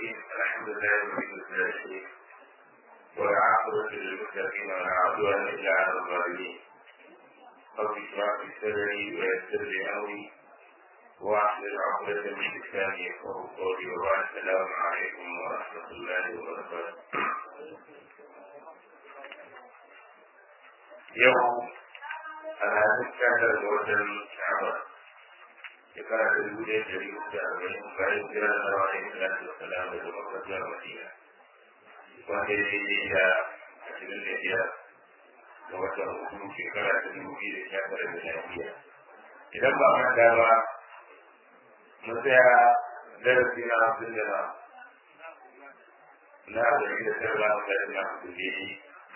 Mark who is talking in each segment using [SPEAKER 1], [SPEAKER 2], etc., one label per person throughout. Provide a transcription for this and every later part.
[SPEAKER 1] الرحيم الحمد لله رب العالمين والعاقبة للمتقين ولا عدوان إلا على الظالمين رب اشرح لي صدري ويسر لي أمري واحلل عقدة من لساني يفقهوا قولي وبعد السلام عليكم ورحمة الله وبركاته يوم أنا أتكلم بوزن شعبان shekara ta dubu ɗaya ɗari uku da arba'in bayan jira na rawa da islam da salam da makka zuwa madina wanda ya daidai da ashirin da biyar ga watan hudu shekara ta dubu biyu da sha tara da lafiya idan ba manta ba mun tsaya darasi na hamsin da na na arba'in da tara ba mu da na hamsin da yi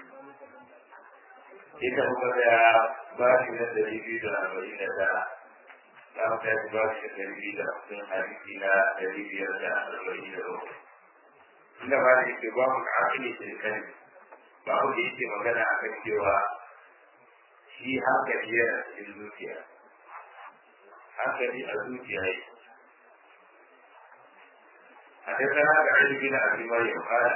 [SPEAKER 1] ita muka tsaya ba shi na ɗari biyu da arba'in da tara za mu kai ba shi da ɗari da hamsin hadisi na ɗari biyar da arba'in da bakwai. Inda ba da yake ba mu akili da kan ba mu da yake magana a kan cewa shi hankali yana cikin zuciya. Hankali a zuciya yake. حدثنا سعيد بن ابي مريم قال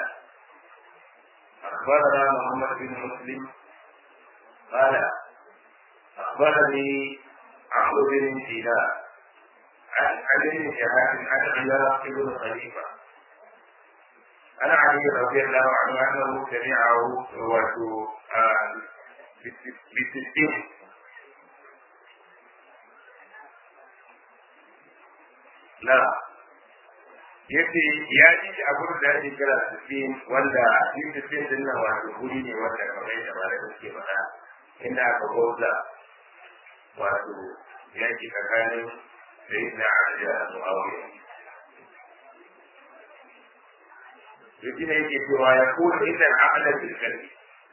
[SPEAKER 1] اخبرنا محمد بن مسلم قال اخبرني عمرو بن سيناء عن علي شهاب عن علاق بن خليفه عن علي رضي الله عنه انه سمعه بستين لا yace ya ji shi a gurin da ake kira sittin wanda shi sittin din nan wato guri ne wanda kamar yadda ba da suke faɗa inda aka gauza wato yaki tsakanin sai na da muawiya yake ne yake cewa ya kuma inda amalan bil kalbi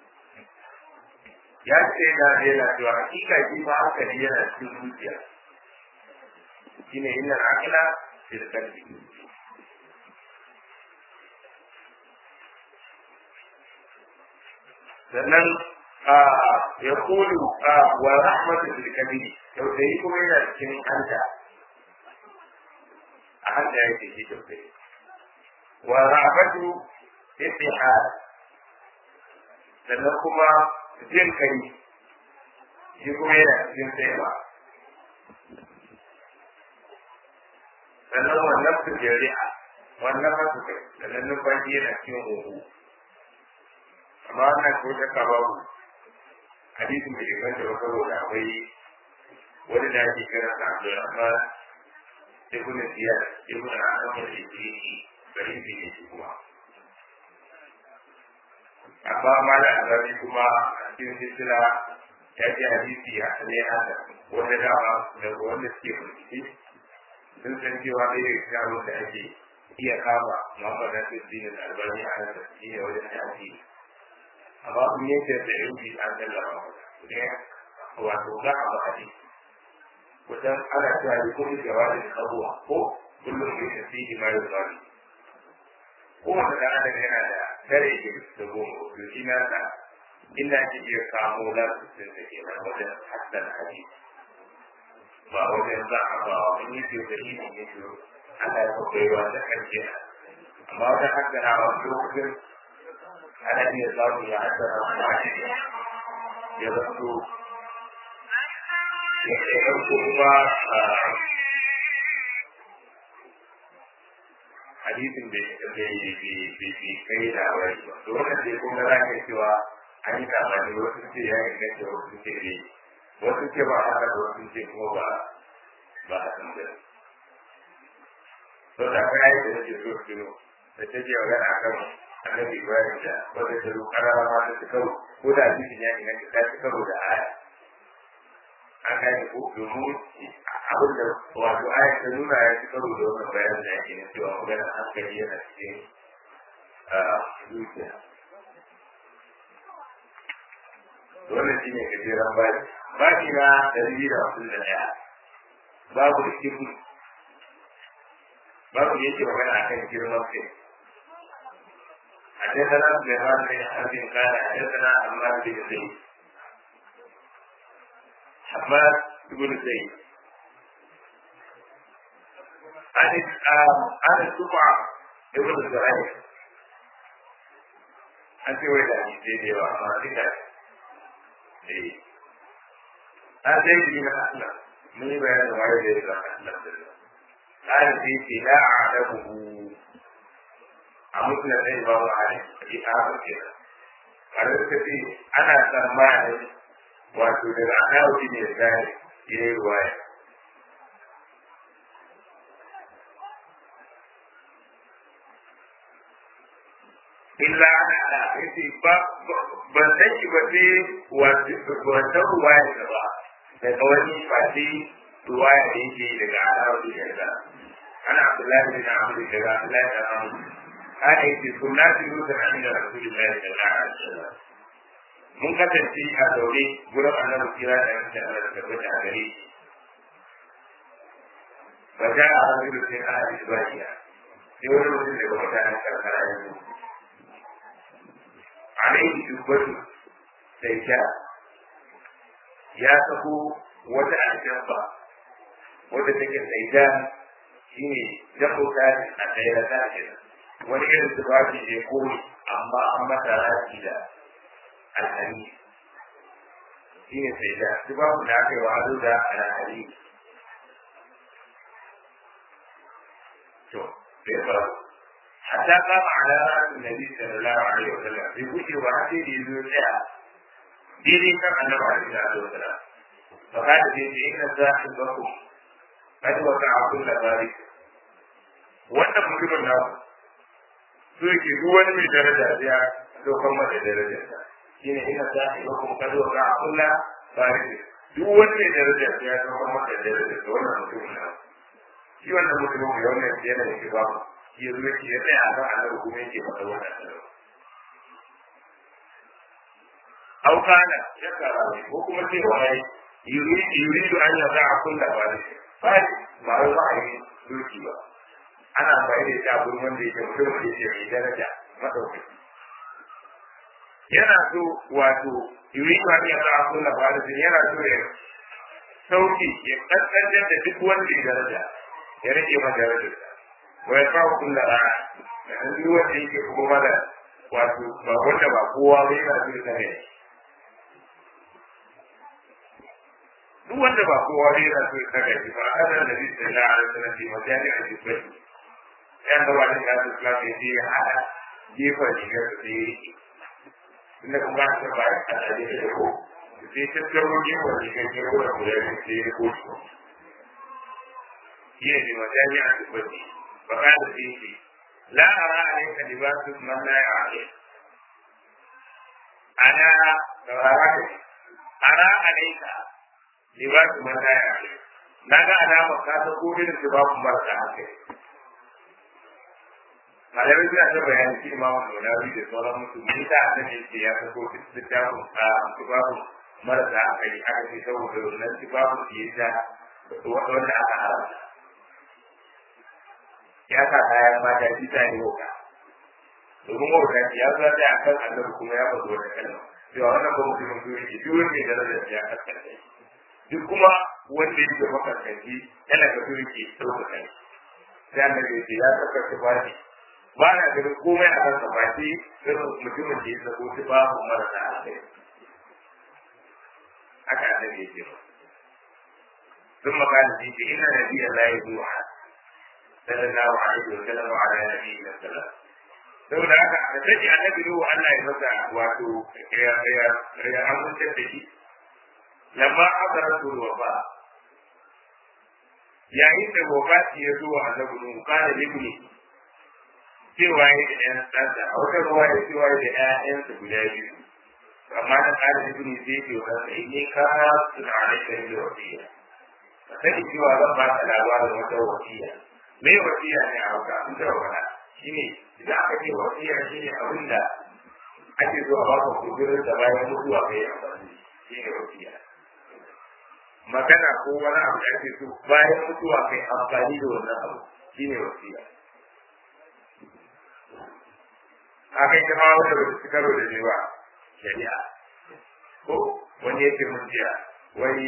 [SPEAKER 1] ya ce da yana cewa hakika shi ma haka ne yana cikin zuciya shine inna akala bil kalbi sannan ya kulu wa rahmatu bil kabiri tausayi kuma yana cikin hanta a hanta yake shi tausayi wa rahmatu istihad sannan kuma jin kai shi kuma yana cikin tsayawa sannan wannan su jari'a wannan masu kai sannan numfashi yana cikin huhu amma wannan ko shakka babu hadisin da inganta ba saboda akwai wani da ake kira sa Abdulrahman ibn Ziyad ibn Adam al-Ibri bari ne ne shi kuma amma mala azabi kuma a cikin silsila ya ce hadisi ya ne haka wanda dama daga wanda suke bincike sun san cewa ɗaya daga cikin abin da ake iya kama Muhammad Nasir Dinin Albani a nan shi ne wajen hadisi amma kun yanke da yanki an sallama ne wato za a ba hadisi wajen ana cewa da kuma jawabin abuwa ko kullum ya tafi da mai zuwa ko wanda da adam yana da tare ke da goma to shi na da inda ake iya kamo za su sun da kenan wajen hassan hadisi ba wajen za a ba wa mun yi ce da shi ne ne to Allah ya kwakwai wa da karshe amma wajen hassan a wasu lokacin ana iya samu ya haddara ya zanto ya ɗauko kuma hadisin da bai kai da wani ba to wannan dai kun ga za ka cewa an yi kamani wasu ce ya yi gaske wasu ce ne wasu ce ba haka da wasu ce kuma ba ba a san da to da kai da nake so su da take magana akan annabi Ibrahim da wanda ta zo karara ma ta karo ko da hadisin ya inganta ta ci karo da aya an gane ko domin abin da wato aya ta nuna ya ci karo da wannan bayanin da yake cewa magana hankali yana cikin zuciya wannan shi ne gajeren bayan baki na ɗari da hamsin da ɗaya babu da kibu babu da yake magana akan girman kai حدثنا سليمان بن حرب قال حدثنا عمار بن زيد حماد بن زيد عن عن السبعة ibn Zurai an ce wai da hadisi da yawa amma duk da eh an sai shi na Allah mun yi bayanin waye da ya zama Allah da Allah قال في لا أعلمه أمثل زي ما هو عليه في آخر كده قال في أنا سمعني wato daga akawu ne zai ya yi ruwaya illa ana da yace ba ban san shi ba sai wato ban san ruwaya da ba daga wani fati ruwaya da yake daga akawu ne da ana abdullahi bin amr daga abdullahi bin amr ana yake sunnatu yusuf an da rasulullahi sallallahu alaihi wasallam mun kasance a zaune gurin annabi kira da yanke Allah da tabbata a gare shi ba ja a hannun sai ana isbaniya sai wani mutum daga mutanen karkara ya zo alaihi dubbatu sai sha ya sako wata aljamba wadda take tsaida shi ne jakota a tsaye da tashi wani irin tufafi ne kore amma an mata rashi da alhari shi ne sai da duk babu da aka yi wa ado da alhari to sai faru hatta kama ala rasul nabi sallallahu alaihi wasallam bai gushe ba sai da yazo tsaya daidai kan annabi alaihi wasallam fa kada sai ce inna sahibakum qad waqa'a kullu dhalik wannan mutumin naku so yake duk wani mai daraja ya dokar mata darajarsa shine ina sahibakum qad waqa'a kullu farisi duk wani mai daraja ya zama maka daraja da wannan mutum na shi wannan mutum mai wannan yana da ba shi ya zuwa ya tsaya a kan annabi kuma yake faɗa wannan annabi aw kana ya kara ko kuma ce wai yuridu yuridu an yaza'a kullu farisi farisi ba wai ba yi duki ba ana bayar da shi gurin wanda yake mutum da yake mai daraja madaukaki yana so wato yuridu an yaza'a kullu farisi yana so ya sauki ya kaskantar da duk wanda ya daraja ya rage ma darajar wa ya kawo kullu ra'a da duk wanda yake kuma da wato ba wanda ba kowa ba yana so ya kare duk wanda ba kowa ne yana so ya saka shi ba a kan da zai sai na ala sanar da majali a jikin yan da wani da su kula da ya hada jefa rigar da ya yi inda kuma ta ba a tsare da ko sai ta tsaro jefa rigar da ya da kula da sai ya ko shi shi ne majali a jikin ba ka da shi shi la ara alayka libasu man la ya'lam ana ara alayka libasu man la ya'lam na ga alama ka ta ko irin libasu marasa ake malamai suna ta bayani shi ma mu na bi da sauran mutum ni da annabi yake ya ta ko littafin a libasu marasa ake aka ce saboda wannan libasu ke ta wanda aka haramta ya sa kayan mata shi ta yi wuka domin wauta ya zo ta a kan annabi kuma ya faɗo wata kalma cewa wannan ba mutum mutum yake duk wanda ya daraja ya kaskanta duk kuma wanda yake makaskanci yana ga su yake ɗaukaka shi sai annabi ya ce ya saka tufafi ba na ganin komai a kan tufafi irin mutumin da ya sako tufafin marasa alheri haka annabi ya ce ba ثم قال فيه إن نبي الله يدعو صلى الله عليه وسلم وعلى نبينا السلام saboda haka da take annabi ruhu Allah ya masa wato ya ya ya amince da shi lamma akara su wafa yayin da wafati ya zo wa annabi ruhu kana libni cewa ya da ɗan ɗansa a wata ruwa ya cewa ya da ƴaƴansa guda biyu amma na kana libni sai ke wa sai ne ka suna alaika da wasiya sai cewa zan ba ka labarin wata wasiya me wasiya ne a hauka an da wala shine idan aka ce wasiya shine abin da ake zuwa ba ka kudurin da bayan mutuwa kai amfani shine wasiya magana ko wani abu da ake so bayan mutuwa kai amfani da wannan abu shine wasiya haka ita ma wanda ba su karo da ne ba shari'a ko wani yake mun jiya wani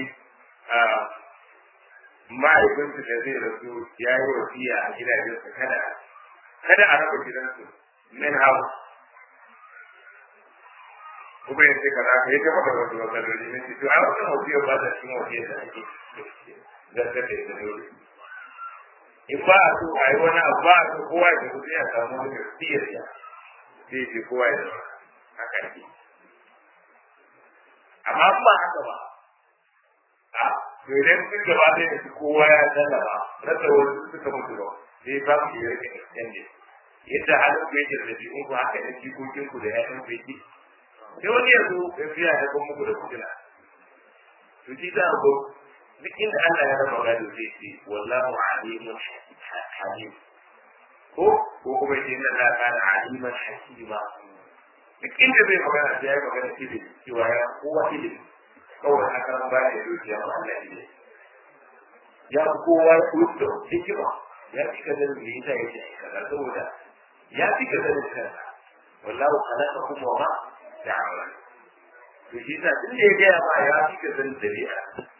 [SPEAKER 1] mahaifinsu da zai rasu ya yi wasiya a gidajensa kada kada a raba gidansu min hawa kuma yace ka za ka yi ta faɗa wasu matsaloli ne ce to a wannan wasiyar ba ta cikin wasiyar da ake zartar da ita dole in ba a so a yi wani abu ba a so kowa ya tafi sai a samu wani wasiyar ya sai ce kowa ya zama haka ne amma in ba haka ba a to idan sun gaba da yanzu kowa ya sallama rasa wasu suka mutu ba sai ba mu yi rage extended yadda halin ku yake da ɗabi'un ku haka da jikokin ku da ƴaƴan ku yake sai wani yanzu ya fiya da kuma muku da kujina to shi za a go duk inda Allah ya raba gado zai ce wallahu alimun halim ko ko kuma ce inna la kana aliman hakima duk inda zai magana sai ya yi magana ilimi cewa ya kowa ilimi kawai haka ba ya dukiya ba Allah ilimi ya kowa kuto hikima ya fi ka zanen da ita yake kaza saboda ya fi ka zanen kansa wallahu khalaqakum wa ma ta'malun to shi ta tun da ya gaya ma ya fi ka zanen dabi'a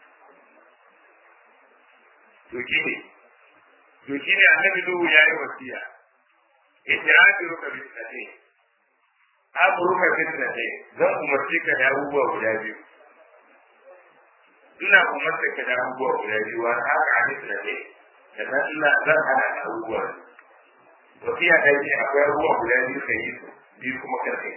[SPEAKER 1] to shi ne to shi ne annabi Nuhu ya yi wasiya idrakiruka bi sade amuruka bi sade zan umarci ka da abubuwa guda biyu ina umarta ka da abubuwa guda biyu wa haka a bisa ne sannan ina zan hana da abubuwa wasiya da yake akwai abubuwa guda biyu ka yi su biyu kuma kar ka yi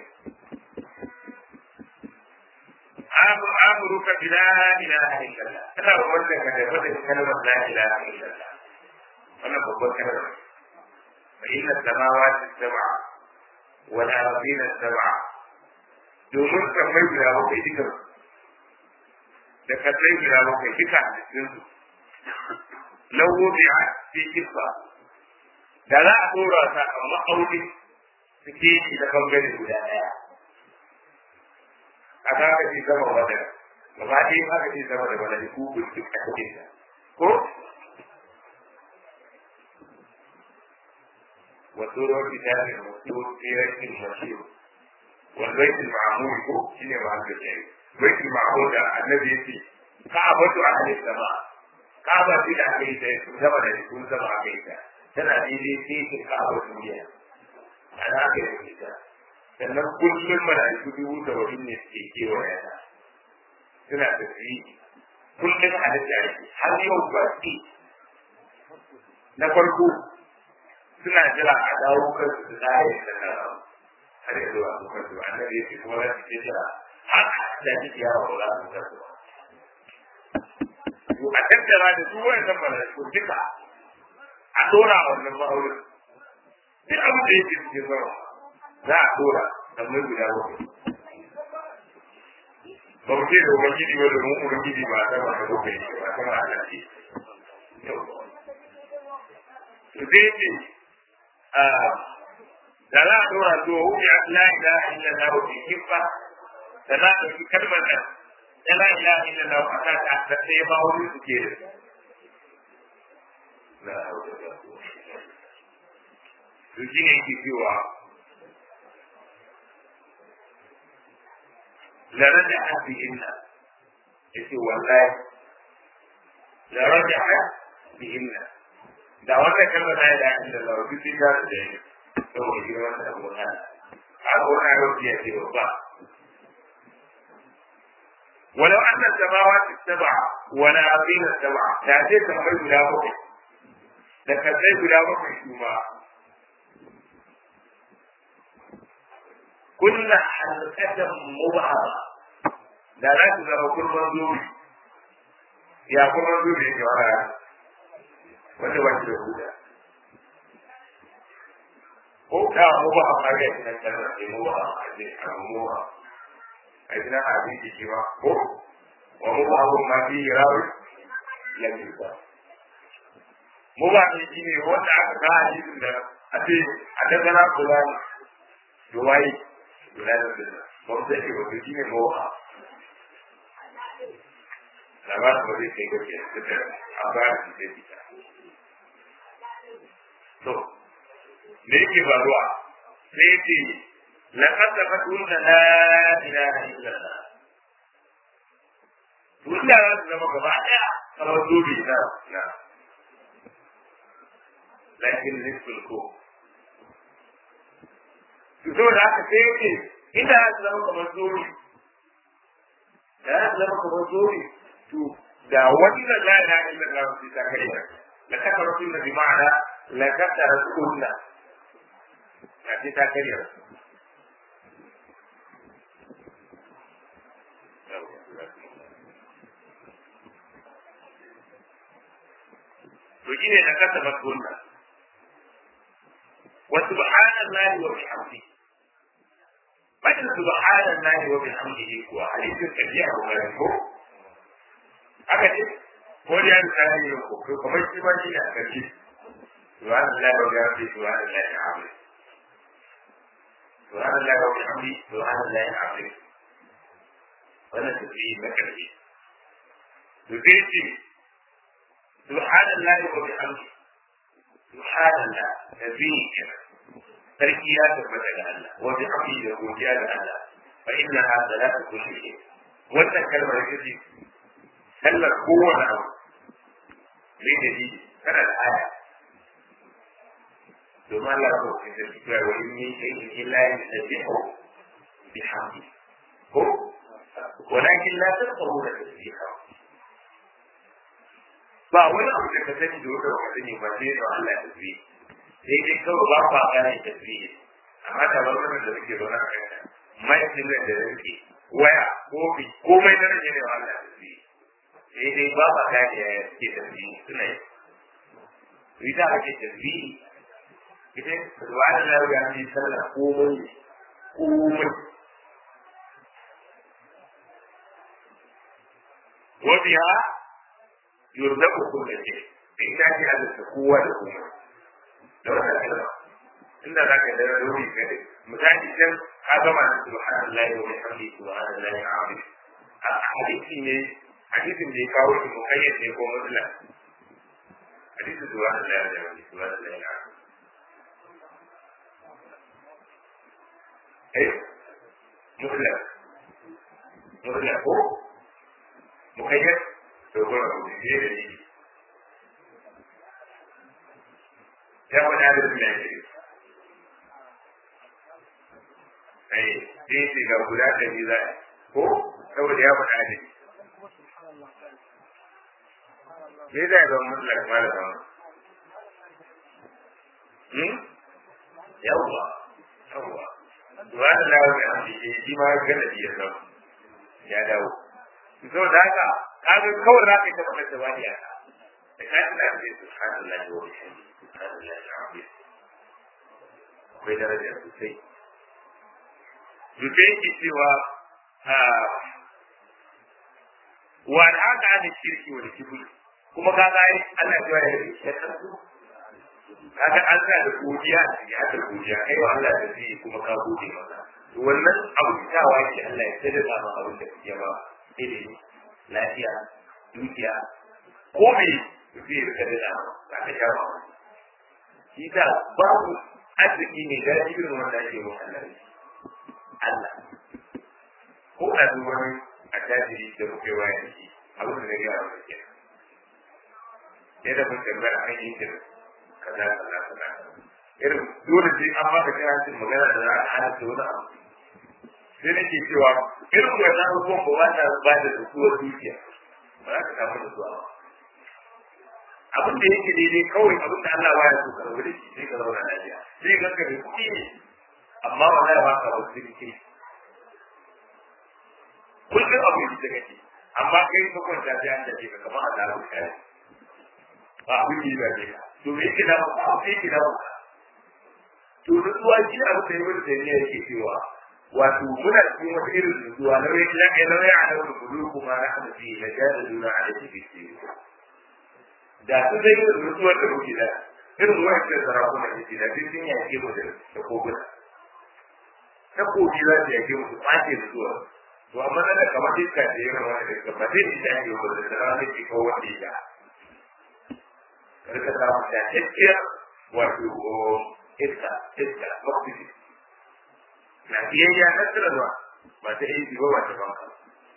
[SPEAKER 1] abu amuruka bi la ilaha illallah ina umarta ka da fadin kalmar la ilaha illallah wannan babban kalmar fa inna samawati sab'a wal ardina sab'a domin kan mai guda bakwai dukan da kasai guda bakwai duka a cikin su lawo bi a fi kifa da za a dora ta a ma'auni su ke shi da bangare guda ɗaya a ta ka ce sama wadda gaba ɗaya aka ce sama da wadda ku ku duk a cikin ta ko وسورة كتاب المسلول في ريت المشهور والبيت المعمول هو شنو معنى الشيء بيت المعمول النبي يقول كعبة أهل السماء كعبة في العقيدة زمن يكون زمن عقيدة تنا دي في كعبة الدنيا أنا أقول لك sannan kullum mala'iku dubu da wani ne suke kewaye ta suna tafiye kullum a da ake har yau ba na farko suna jira a dawo kansu su tsare da nan har yanzu a su kansu annabi yake kuma za su ce jira har da kike yawo ba za su kansu ba to a tattara da su wannan malaiku duka a dora wannan ma'aurin duk abin da yake cikin sama za a dora sannan guda bakwai ba mu ce da ubangiji ba domin ubangiji ba a sama da bakwai ne ba sama a nan ce zai ce da za a dora zuwa wuce a la ilaha illallah wa fi kifa da za a ɗauki kalmar nan da la ilaha illallah wa ta ta da sai ba wani su ke da su shi ne ke cewa lare da haɗi inna ya ce wallahi lare da haɗi inna da wata kalma ta yi da inda da wasu sun da su da yi saboda girman da abu na har wani yau ya ce ba ولو أن السماوات السبع والأرضين السبع تأتي تنبي بلا بقي لكتي بلا بقي شوما كل حلقة مبعضة لا لا تزال كل منظور يا كل منظور يا جماعة wanda ba shi da huda ko ka mu ba a ga shi nan kana da mu ba a ji a mu ba a ji na a ji shi ba ko wa mu ba mu ma bi rawi ya ji ba mu ba ne shi ne wanda aka ga hadisin da a ce a dangana kula ne duwai kula da dinna ba mu sai ba shi ne mu ba labarin ba zai kai gaske da a ba shi da ita to me yake faruwa sai yake laqad tafakkurna la ilaha illallah duniya za su zama gaba daya kamar zobe na na lakin nisfin ko to saboda haka sai yake inda ya zama kamar zori da ya zama kamar zori to da wannan la ilaha illallah sai ta kai la kafara sunna bi ma'ana la kafara sunna ya ce ta kai to shine da kasa sunna wa subhanallahi wa bihamdihi Bakin subhanallahi wa bihamdihi kuwa hadisin tafiya ko mai ko haka ce ko da yan tsari ne ko kamar shi ba shi ne a karshe subhanallahi wa bihamdihi subhanallahi alazim subhanallahi wa bihamdihi subhanallahi alazim wannan tafiya na karshe to sai ce subhanallahi wa bihamdihi subhanallah tafiya kenan sarki ya tabbata ga Allah wa bi hamdi da godiya ga Allah fa inna hadha la kulli shay wannan kalmar ita ce sallar kowane abu ne da ji kana da aya domin Allah ko ke da cewa wa in min shay'in illa yusabbihu bi hamdi ko walakin la tafqahuna tasbiha ba wani abu da ka sani da wata ba sani ba sai da Allah ya tasbihi sai dai kawai ba kwa gane tasbihi amma da wannan da suke zaune a kai mai da da rike waya kofi komai na rage ne wa Allah tasbihi sai dai ba ba gane ya suke tasbihi suna yi ita ake tasbihi ita subhana Allah ya yi sallah komai komai wa biha yurzaku kullu shay ita ce halitta kowa da komai da wannan kalma inda za ka dara ruhi ka dai misali can ka gama da subhanallahi wa bihamdihi subhanallahi alazim a hadisi ne hadisin da ya kawo shi mukayyad ne ko mutlaq hadisin subhanallahi wa bihamdihi subhanallahi alazim eh mutlaq mutlaq ko mukayyad to ko ne da shi ya faɗa da su ne ai sai ce ga guda ɗari za a ko saboda ya faɗa da me za ya zama mutlak ma da zama yawwa yawwa duwa da lawa mai hamdi ke shi ma gana ya zama ya dawo saboda haka kaga kawai za ka yi ta faɗa da wani yaka da ka yi da ce subhanallah wa bihamdihi subhanallah al'azim akwai daraja sosai Rufe yake cewa wa haka ana shirki wa kibul kuma ka ga ai Allah ya yi shakar su kaga an sa da godiya ya da godiya kai wa Allah da zai kuma ka gode masa to wannan abu tawa ce Allah ya tada ma abin da kake ba ilimi lafiya dukiya ko me zai rika da ba ka sha ba shi ta babu arziki ne da irin wanda ake wa Allah Allah ko a duk wani a tajiri da muke waya da shi abin da ya wa ke ya da mun tambaya an yi da kaza kaza kaza irin dole sai an ba da karatun magana da za a hana da wani abu sai nake cewa irin wannan abubuwan ba wata ba da tsuwar dukiya ba za ka samu da zuwa ba abin da yake daidai kawai abin da Allah baya so ka rabu da shi sai ka zauna lafiya sai ka ga da kuɗi ne amma wallahi ba ka wasu rike kullum abu yi da kake amma kai ka kwanta sai an dace ka kamar Allah ya kai ba abin da ya dace ka to me yake da ba abu yake da ba to nutsuwa shi abu da yake da ne yake cewa wato muna cikin wata irin nutsuwa na wai la ilaha illa Allah kudu kuma rahmu fi la jadaluna alayhi bi sirri da su zai yi nutsuwar da muke da irin wa'ancan sarakuna da ke da duk sun yake mu da koguna takobi za su yake musu ɓace da zuwa to amma na da kamar iska da ya rama da iska ba zai isa ake wanda da rana ke kawo wanda ya karka samu da gaskiya wato iska iska oxygen na biyayya na tsirarwa ba ta yi ba ba ta banka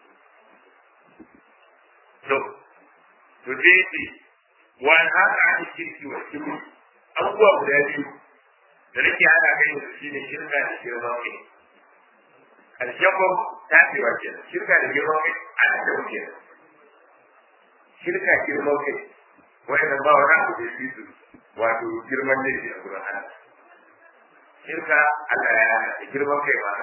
[SPEAKER 1] to to dai ce wani haka ake kirki wa kimu abubuwa guda biyu da nake hana kai da shi ne shirka da girman kai karshen ba ta ce wa kenan shirka da girman kai ana da wuce shirka girman kai wanda ba wani abu da shi su wato girman ne a gurin Allah shirka Allah ya hana girman kai ba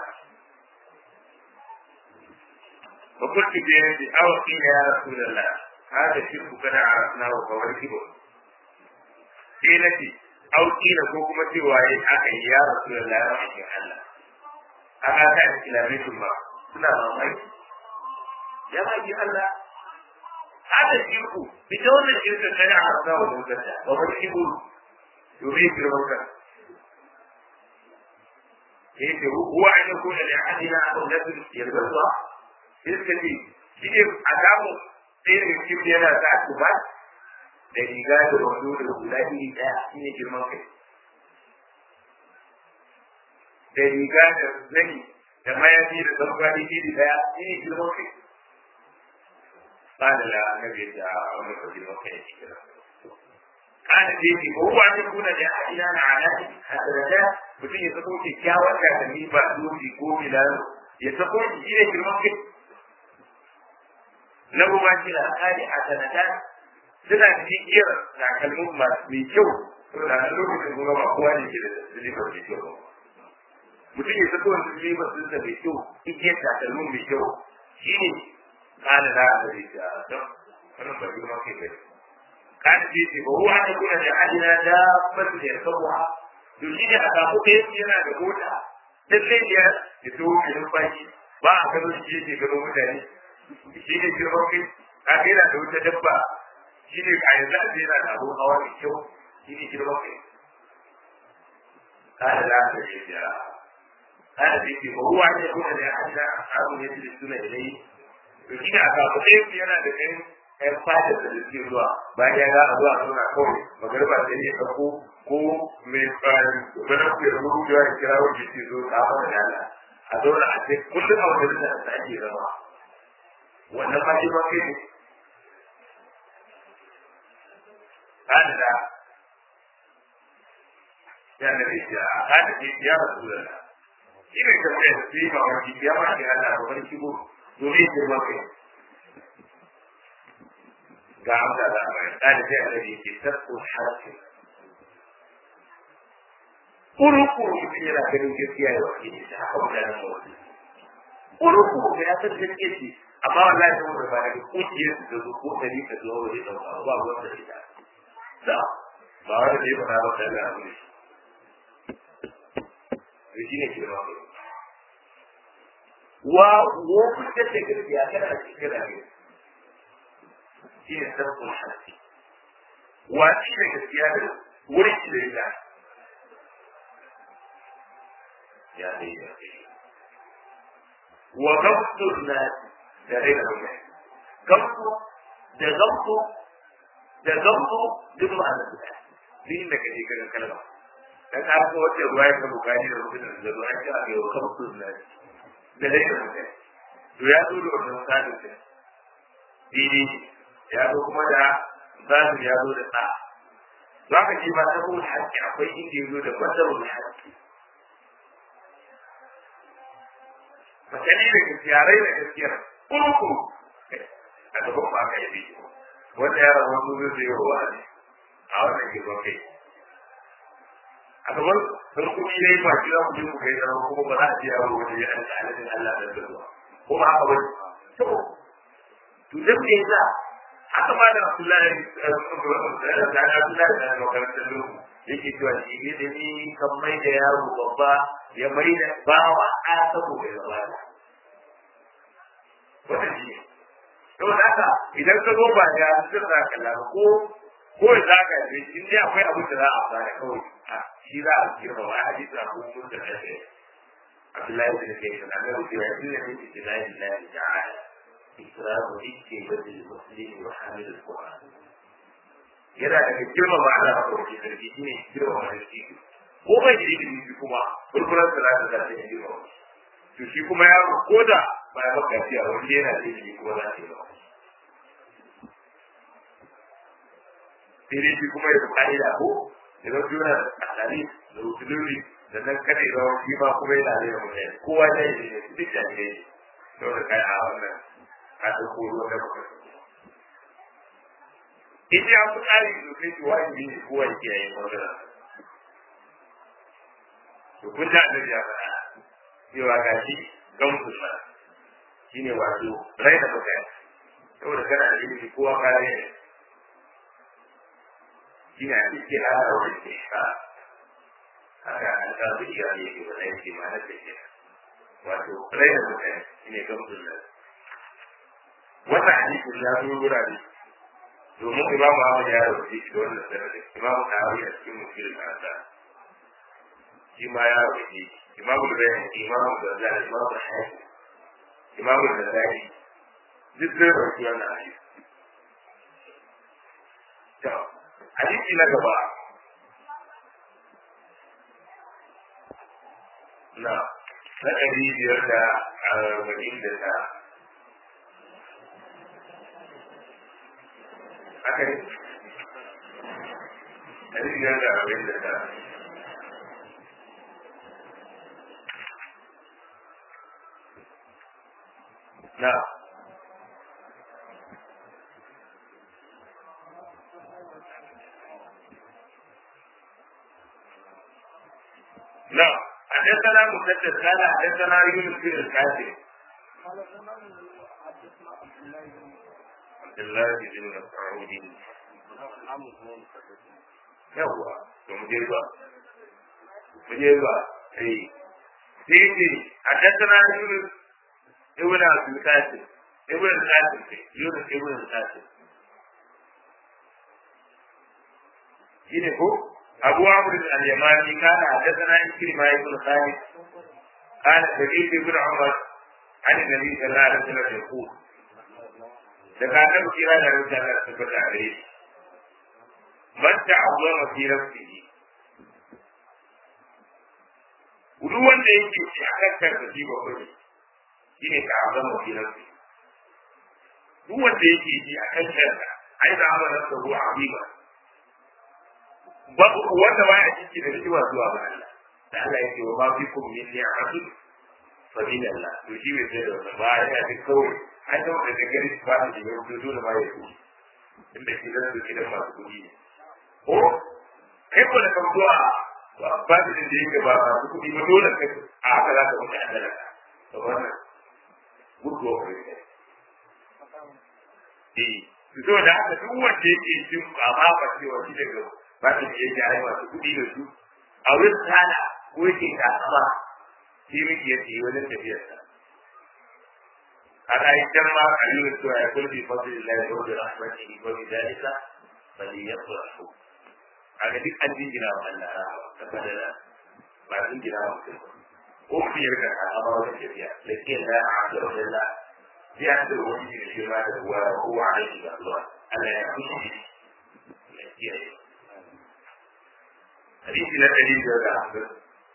[SPEAKER 1] وقلت بيدي أو قيل يا رسول الله هذا الشرك قد عرفناه فهو الكبر قيلتي أو قيل كوكما سواي أخي يا رسول الله رحمك الله أما كانت إلى بيت الله سنة الله يا رحمك الله هذا الشرك بدون الشرك قد عرفناه ومكتا وهو الكبر يريد الموتى هو أن يكون لأحدنا أولاد يلبسها sai suka ce shi ne a samu ɗaya daga cikin yana sa ku ba da riga da wando da hula iri ɗaya shi ne girman kai da riga da zani da mayafi da zamfani iri ɗaya shi ne girman kai ba da la annabi da wani ko girman kai shi kira kana da yake ko wa ne kuna da hadina na alati hadarata mutum ya sako kyakkyawar kakanni ba doki ko milano ya sako shi ne girman kai na ruwa shi da kare a sanata suna cikin iya takalmin masu mai kyau saboda a lokacin kuma ba kowa ne ke da silifar mai kyau mutum ya sako wani silifar sun sa mai kyau igiyar takalmin mai kyau shi ne kana da a zai ta don wannan ba girma kai bai kana ce ce ba ruwa ne kuna da adina da basu da ya sabuwa to shi ne a samu ɗaya yana da mota lallai ya ya so mai numfashi ba a gano shi yake gano mutane shi ne girman kai ka ga yana da wata dabba shi ne a yanzu a yana da abun hawa mai kyau shi ne girman kai kada za ka ce da kada da yake ruwa ne kuma da ya da abu ne da suna da dai to shi ne a kafa ɗaya yana da ɗan ɗan fata da suke zuwa bayan ya ga a zuwa suna kawai magarba sai ya ɗauko ko mai tsarin wani ku ya rubu da ya kira wanda ke zo ta hawa da Allah a zauna a ce kullum a wajen da ake zama wannan ma shi ma kai ne kada da ya da ne ya kada ce ya rasu da shi ne ka ce shi ma wani ya ma shi Allah ba wani shigo domin shi ma kai ga amsa da mai kada ce Allah ne ke tasku harfi Kurukuru mutum yana ganin gaskiya ya wakili ta haka mutanen mawasi. Kurukuru ya san gaskiya ce amma wallahi sun da ba daga kungiyar su da zo ko dari ka zo waje da ba ba ruwan da ita da ba wani da ya fara ba da Allah ne to shi ne kirma ne wa wo kuka ce gaskiya kada a cikin da ne shi ne sabbin hasi wa shi ne gaskiya da wurin shi da ita ya ne ya ce wa gabtul nasi da raina mutane gamsu da gamsu da gamsu duk ma'ana su ɗaya duk inda ka je ka ga kalma dan ka ga wata ruwa ya ka bukani da mutum da ruwa an ce a yau gamsu na da raina mutane to ya zo da wannan sadin sa dini ya zo kuma da zadin ya zo da ɗa za ka ji ba ta kuma haƙƙi akwai inda ya zo da basarun haƙƙi Masani da gaskiyarai da gaskiyar kurku a gaban ba ka yi wanda ya rabu wani zai yi wa ne a wannan girman kai a gaban sarkuni ya yi ba shi za ku je ku kai zama kuma ba za a ce yaro wani ya ɗan alatin Allah da zuwa ko ba haka wani to to dan me yasa haka ma da Abdullahi da Abdullahi da makarantar lokaci yake cewa shi ne da ni kan mai da yaro babba ya mai da bawa a saboda ya bada wannan shi ne to haka idan ka zo ba ya sun za ka lara ko ko za ka je in dai akwai abin da za a fara kawai a shi za a girma ba a hadisi a kuma mun da kai Abdullahi bin Kayyim da Allah ya yi da yake da la ilaha illa ta'ala ikramu ikki bil muslim wa hamil al-Qur'an yana daga girma ba Allah ko ke sarki shine girma ba shi ko bai da ilimi kuma kurkuran salatu da ta girma to shi kuma ya ko da ba ya maka fiya wanda yana da ilimi kuma za ta yi ba sai dai shi kuma ya fi ka'ida ko idan juna a tsari da usuluri da nan kada ya zama shi ma kuma yana da mutane kowa ya yi ne duk da ne saboda kai a wannan a ɗauko ruwan da muka in ya fi tsari sosai to wajibi ne kowa ya kiyaye magana to kun da annabi ya faɗa cewa ga shi gamsun nan shine wato rai da mutane saboda kana da ilimi kowa kare ne shine a cikin hada wani ke ka haka an ka su iya ne ke wani yake ma na take wato rai da mutane shine gamsun nan wannan hadisin ya zo wurare domin imamu Ahmad ya rubuce shi da wannan sanadin imamu Nawawi a cikin mutum da shi ma ya rubuce imamu da bayan imamu da zai imamu da hafi imamu da zai duk zai rubuce wannan hadisi to hadisi na gaba na na ɗari biyar da arba'in da ta haka ne ɗari biyar da arba'in da ta na na حدثنا مسدد قال حدثنا يونس بن القاسم عبد الله بن مسعود yawwa to mu je ba mu je ba eh sai ce حدثنا يونس ابن عبد القاسم ابن القاسم يونس ابن القاسم shine ko abu amr al-yamani kana hadathana ikrima ibn khalid kana sa'id ibn umar an nabi sallallahu alaihi wasallam yaqul daga annabi kira da rubuta da tabbata a gare shi man ta'azzama fi nafsihi duk wanda yake shi a kan kansa shi ba kai shine ta'azzama fi nafsihi duk wanda yake shi a kan kansa ai da amana sa ruwa azima babu wanda ba ya ciki da shi zuwa ga Allah da Allah yake wa ma fikum min ni'matin fa min Allah to shi bai sai da wannan ba ya ji kawai an da wanda da gari ba da yau to dole ba ya yi inda shi da su kidan masu kudi ne ko kai ko da kan zuwa ba ba da da yake ba masu kudi ba dole kai a haka za ka mutu a dalaka to wannan gurgo ne eh to da haka duk wanda yake cin ba ma ba cewa shi daga ba ta da yake ai masu kuɗi da su a wurin tsada ko yake kasuwa shi miki yake yi wajen tafiyar sa a ƙa'idar ma a yi wasu ya kulli fadlin lai wa bi rahmatihi wa bi dalika bali yafrahu a ga duk an jingina wa Allah rahawa ta fadala ba an jingina wa mutum ko ku yi rika a ba wajen tafiya da ke da a da wajen la ya da wani da shi ma da ruwa ko a aiki da Allah Allah ya kusa ya kiyaye hadisi na ɗari biyar da hamsin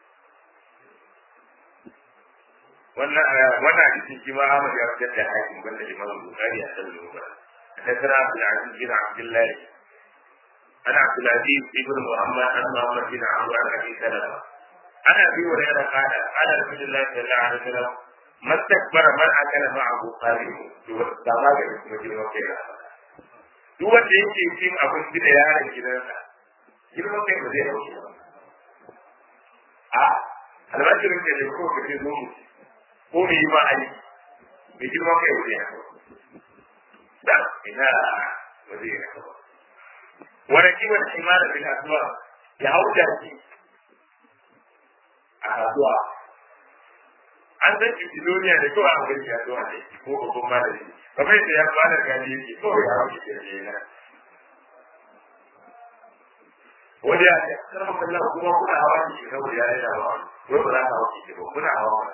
[SPEAKER 1] wannan wannan hadisin shi ma Ahmad ya fitar da hakim banda Imam Bukhari a kan lura حدثنا عبد العزيز بن عبد الله عن عبد العزيز بن محمد عن محمد بن عمرو عن ابي سلمه عن ابي هريره قال قال رسول الله صلى الله عليه وسلم ما استكبر من اكل معه قارئه da maganin kuma girman kai na duk wanda yake cin abinci da yaron gidansa girman kai ba zai dauke ba a albashirin da ne ko ka ce zo mu ko mu yi ma aiki mai girman kai ba zai haka da ina ba zai haka ba wani kiwon imana bin asuwa ya hau jaki a kasuwa an san duniya da kawai an gani kasuwa ne ko babban malami kamar yadda ya fara gani yake kawai ya hau jaki ne wani ya ce karfa kallon kuma kuna hawa ki saboda ya yana ba wai ba za ka hawa ki ba kuna hawa ba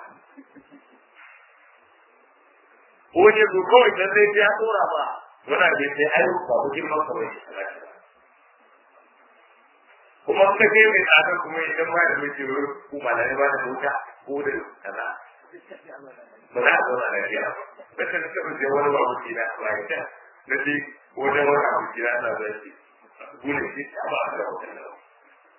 [SPEAKER 1] ko ne ko kawai dan sai ya tsora ba wannan bai sai ai ba ku girman ka bai kuma ka kai mai tsada kuma idan ba da miji ku malai ba da mota ko da kaza ba za a zauna da biya ba sai da kaba je wani babu kina ba ya na ji wajen wani abu kina ana zai gune shi a ba a da wannan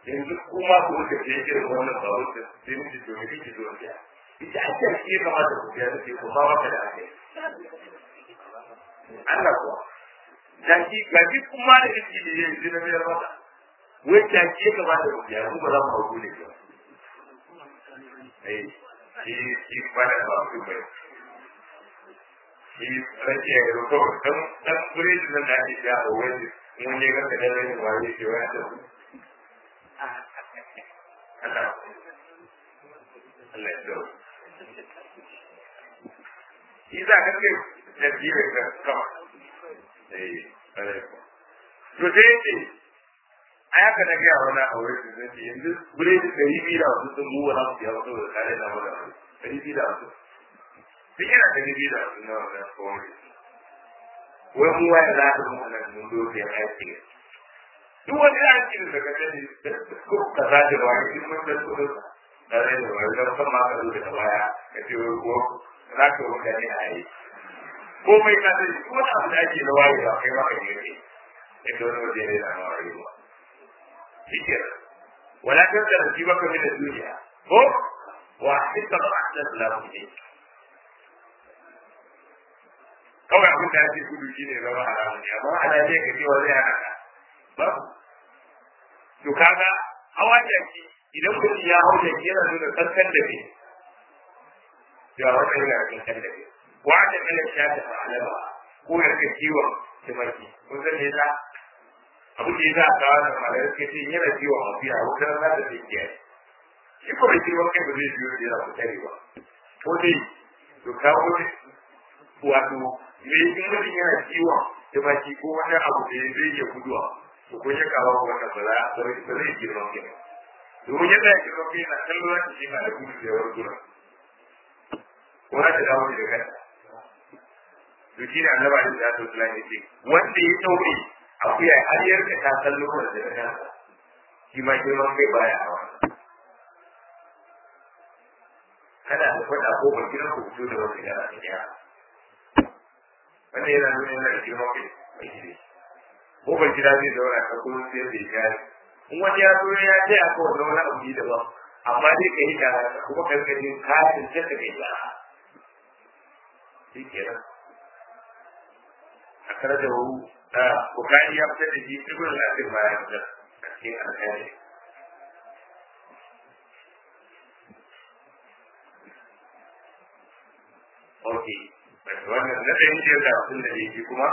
[SPEAKER 1] yanzu kuma ku wuce ke irin wannan babu da sai miji to me kike zo ya ita ake shi kamata ku ya ce ku ba maka da ake Allah kuwa da shi ga shi kuma da yake da yanzu na biyar maka wai ta ke kamata ku ya ku ba za mu hauku ne ba eh shi shi ba da ba ku ba shi rake ya roto dan dan gure da nan da ake ya a wani mun ne ga da ne wani shi wani da Allah Allah ya dawo shi za ka ce da biyu da kama eh to sai ce a yaka na gaya wani a wurin su zai yanzu gure da ɗari biyu da wasu sun buwa na su ya wasu da kare na wani ɗari biyu da wasu duk yana ɗari biyu da wasu na wani kowai wai mu waya za ta mu nan mun dole ya aiki duk wani aiki da ka sani ko ka za ta wani duk mun da su da rai da wani da kuma ka zo da baya ka ce ko za ka wuce ne a yi komai ka sani ko wani abu da ake na waye ba kai maka ne ne yadda wani waje ne da na waye ba shi ke wala kan da shi baka min duniya ko wa hita ba da lamu ne kawai abin da ake gudu shi ne zama haramun ne amma ana ne ka ce wa zai hana ba to kaga hawa jaki idan mutum ya hau jaki yana nuna kankan da ke ya wata yana kankan da ke wata kalan ya ta fa'alama ko ya rika kiwon tumaki kun san me yasa abu da yasa ka wani malar ke ce yana kiwon mafiya wata rana da ke kiyaye shi ko bai kiwon kai ba zai biyo da yana mutane ba ko dai to ka wani wato me in mutum yana kiwon tumaki ko wani abu da zai iya guduwa to kun ya kawo wannan ba za ba zai girma kai domin yadda ya girma kai na kallon shi na da gudu da yawar gudu wani da dawo da kanta to shi ne annaba da za ta tsala ce wanda ya taure akuya har yarka ta kallo da daga kansa shi ma girman kai baya hawa kada da faɗa ko ba kira ku fito da wata yara da yara wanda yana nuna yana da girman kai mai shi ko ban kira zai zauna ka kuma sai da ya in wani ya zo ya ce a kowane wani abu daban amma dai ka yi tara kuma karkashin katin sai ka kai tara shi kenan أخرجه بخاري يقتدي في ابن الأثر ما يقدر في الحديث أوكي wannan na ɗan jiyar da sun da ne kuma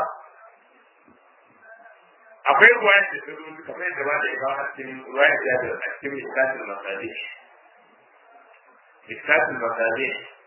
[SPEAKER 1] akwai ruwayar da ta zo kamar yadda ba da ya kawo a cikin ruwayar da ya a cikin miskatin masali miskatin masali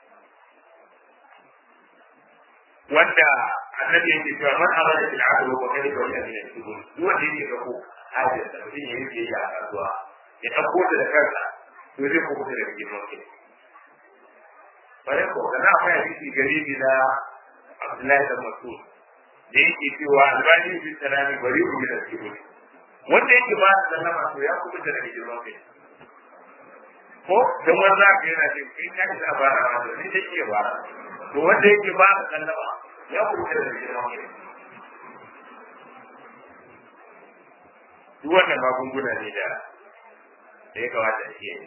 [SPEAKER 1] wanda annabi yake cewa man amana bil adl wa kana wa ya min al-subul duk wanda yake ga ko hajar da mutum yayi da ya kasuwa ya dauko ta da kansa to zai ko kuma da girman kai bare ko kana akwai hadisi garibi na Abdullahi da Mas'ud da yake cewa albani bi salami bari ku da subul wanda yake ba da sallama to ya kuma da girman kai ko dan wanda ka yana ce kai ka ta bara ma da ni take ba to wanda yake ba da sallama ya kuka da girman kai duk wannan magunguna ne da da ya kamata a yi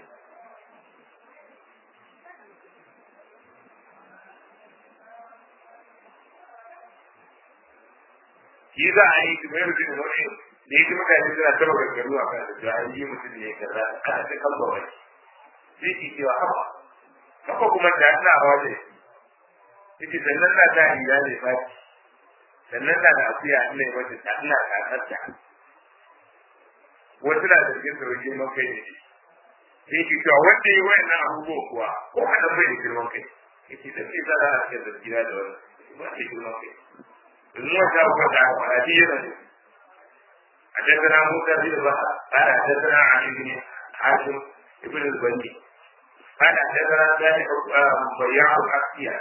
[SPEAKER 1] shi za a yi su mai mutum wani da yake mutane suna taba gaggaru a kan da an yi mutum ne kaza ana ta kan ba wani sai ki cewa haba haka kuma da ina hawa da yake sannan na ta riga ne fati sannan na da akuya ina yi wata ta ina kasarta wasu na zargin da wajen man kai ne sai ki cewa wanda yi wayan nan abubuwa kuwa ko kaɗan bai da girman kai yake da ke zara a cikin zargina da wani ba da girman kai domin wata abubuwa da aka faɗa shi yana ne حدثنا موسى بن بكر قال حدثنا علي بن حاتم ابن البني قال حدثنا ذلك بياع الأحياء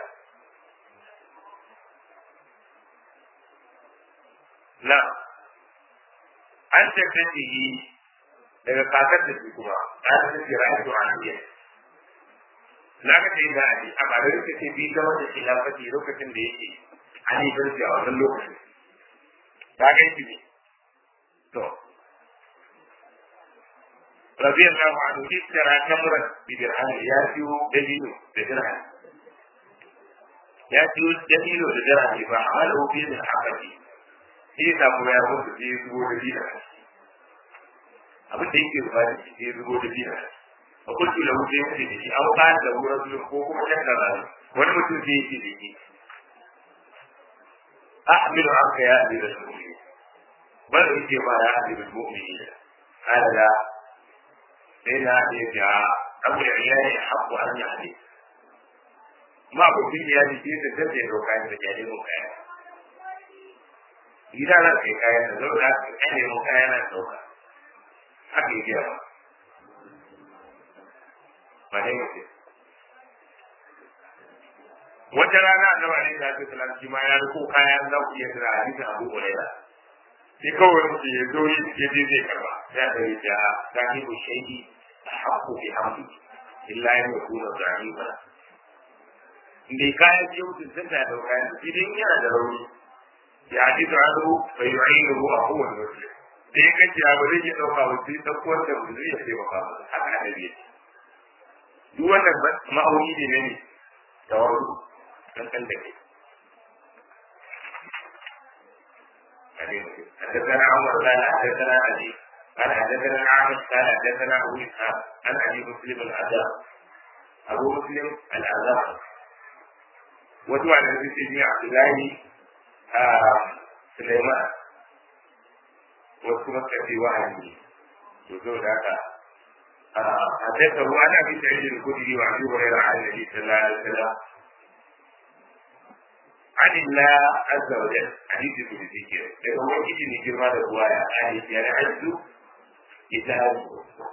[SPEAKER 1] na an tattacihi daga kakar da su kuma ta ta ce ra'ayi a jiya na ka ce da ali a ba da lokacin bi ga wanda ke lafafi lokacin da yake ali ban a wannan lokacin ta ga shi ne to radiyallahu anhu istara kamran bi dirham ya siyo dalilo da dirham ya siyo dalilo da dirham ba amal obi da hakati sai ta kuma ya mutu sai ya zubo da dina abin da yake zuba da shi sai ya zubo da dina a kullu lahu sai ya ce da shi an ba da wurin ko kuma kan da wani mutum sai ya ce da shi أحمل عنك يا أمير المؤمنين بل إنتي ما يا أمير المؤمنين قال لا إن هذه يا أبو العيال حق أن يحدث ما أقول في هذه الشيء تسجل لو كان تجاري مكايا إذا لا حكاية نزول لا أهل مكايا نزول حقي جاء ما هي wata rana annabi alaihi salatu wasallam shi ma ya riko kayan za ku iya tura hadisin Abu Hurairah sai kawai mutum ya zo ya je zai karba ya da ya ja sahibu shaydi haqqu bi hamdi illa ya yakuna zahiba indai kayan ce mutum sun ta da kayan shi dai yana da rauni ya hadisu anhu fa yu'inuhu aqul muslim da ya kace abu zai iya dauka ba sai dauko wanda ba zai iya taimaka ba haka annabi ya ce duk wannan ma'auni ne ne tawarru kankan da kai حدثنا عمر قال حدثنا علي قال حدثنا الأعمش قال حدثنا أبو إسحاق عن أبي مسلم العذاب أبو مسلم العذاب وتوعد في سيدنا عبد الله سليمان وكما في وهمه وزود هذا حدثه عن أبي سعيد الخدري وأبي هريرة عن النبي صلى الله عليه وسلم عن الله عز وجل حديث القدسي كده لكن هو يجي من كلمة الرواية يعني يعني عز كتاب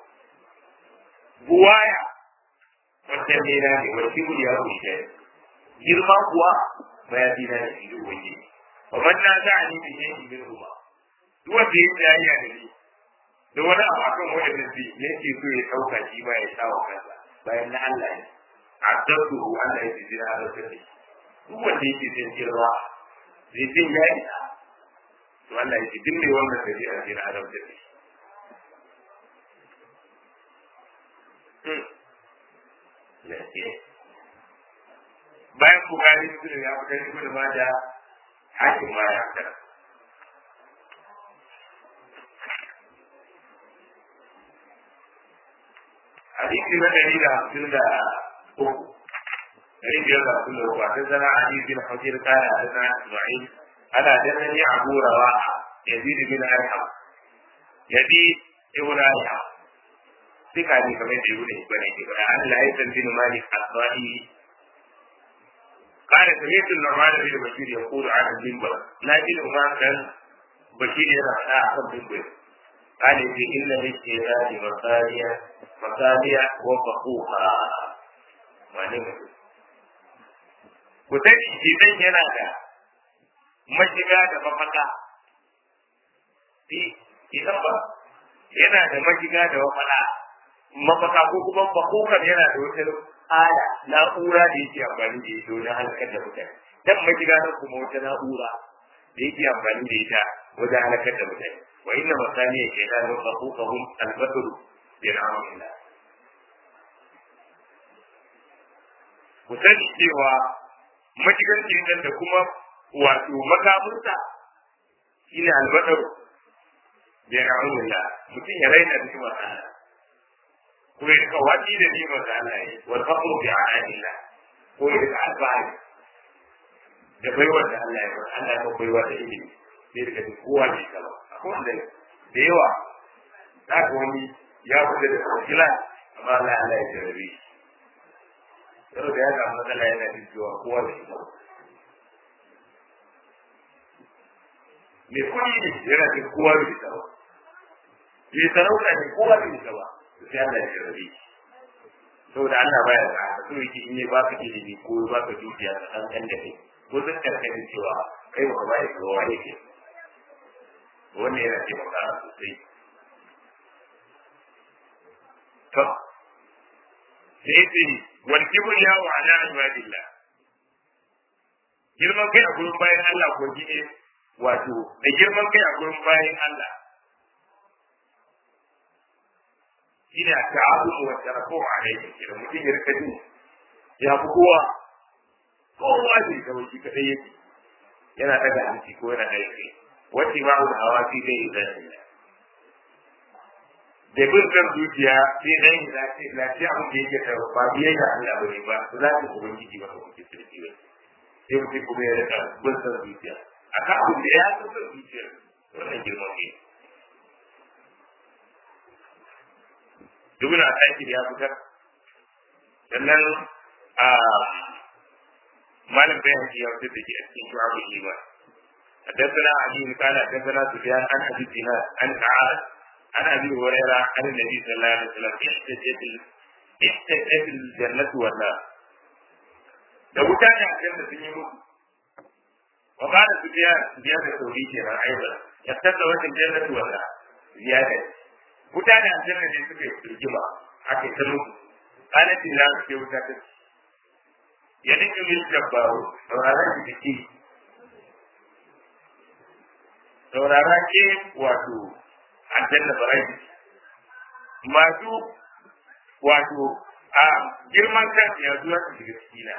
[SPEAKER 1] بوايا والتمرين والكبر يا أبو شيء girma kuwa mayafina da shi waje wa man na za a nemi ne shi min ruwa duk wanda ya tsaya ya da ni da wani abu akan wanda da zai yake so ya dauka shi ba ya sa wa kansa bayan na Allah ne addabtu Allah ya ji jira da kai duk wanda yake jin girma zai jin ya yi to Allah ya ce duk mai wannan da zai ajin adam da shi bayan bukari su ya fitar shi da ma da hakim ma ya fitar hadisi na ɗari da hamsin da uku ɗari biyar da hamsin da uku a tattara hadisi bin hajjir kala a tattara ismail ana danani abu rawa yazid bin arham yazid ibn arham suka ne kamar da ibn ibn ibn Allah ya san bin malik asbahi قال سمعت النعمان بن بشير يقول عن المنبر لكن ما كان بشير يرى عن المنبر قال إن للشيطان مصالح مصالح وفقوها wane mutum ku sani shedan yana da mashiga da mafaka idan ba yana da mashiga da mafaka mafaka ko kuma fakokan yana da wata ala na'ura da yake amfani da ita wajen halakar da mutane dan mashiga na kuma wata na'ura da yake amfani da ita wajen halakar da mutane wa inna masaniya shaytan wa fakukahum al-basr bi ni'amillah ku sani cewa mashigar kenan da kuma wato makamunsa shi ne albadar da ya ra'unula mutum ya raina da kuma Allah ko ya rika wati da nima da Allah ya wal faqru bi a'anillah ko ya rika alfahari da baiwar da Allah ya ba Allah ya baiwa da ilimi sai daga duk kowa ne kala akwai wanda da yawa za ka wani ya fita da kila amma Allah Allah ya jarabe shi yau da ya samu matsala yana jin cewa kowa da shi mai kuɗi ne yana jin kowa da shi ba mai sarauta ne kowa da shi ba sai Allah ya jarabe saboda Allah baya da haka so yake in ya baka ilimi ko ya baka dukiya ka san kan da kai ko zan karkata cewa kai ba ka bayar da kowa yake wannan yana taimakawa sosai to sai ce wal kibriya wa ala ibadillah girman kai a gurin bayan Allah ko gine wato da girman kai a gurin bayan Allah ina ta'abudu wa tarafu alayhi idan mutum ya rika jin ya fi kowa kowa ne kawai shi kadai yake yana daga hanci ko yana daga kai wacce ba mu hawa fi dai idan da bin kan zuciya sai dan lafiya lafiya abin da yake da ba biye da Allah bane ba su za su ubangiji ba ko ki sirri ba sai mutum kuma ya rika bin kan zuciya akan abin da ya san zuciya wannan girman ne ibn Asakir ya fitar sannan a malam bayan ya fitar da ke a cikin shu'abu iman حدثنا علي قال حدثنا سفيان عن ابي الدينار عن تعالى عن ابي هريره عن النبي صلى الله عليه وسلم احتجت احتجت الجنه والنار da wuta ne a kan da sun yi muku wa ba da sufiya sufiya da sauri ke nan aiba ya tsada wata jannatu wala ziyada wuta da aljanna ne suka yi rigima aka ta muku kanatin na suke wuta ta ya dinga min jabbaru sauraron da take saurara ke wato aljanna barai masu wato a girman kan ya zuwa su shiga cikina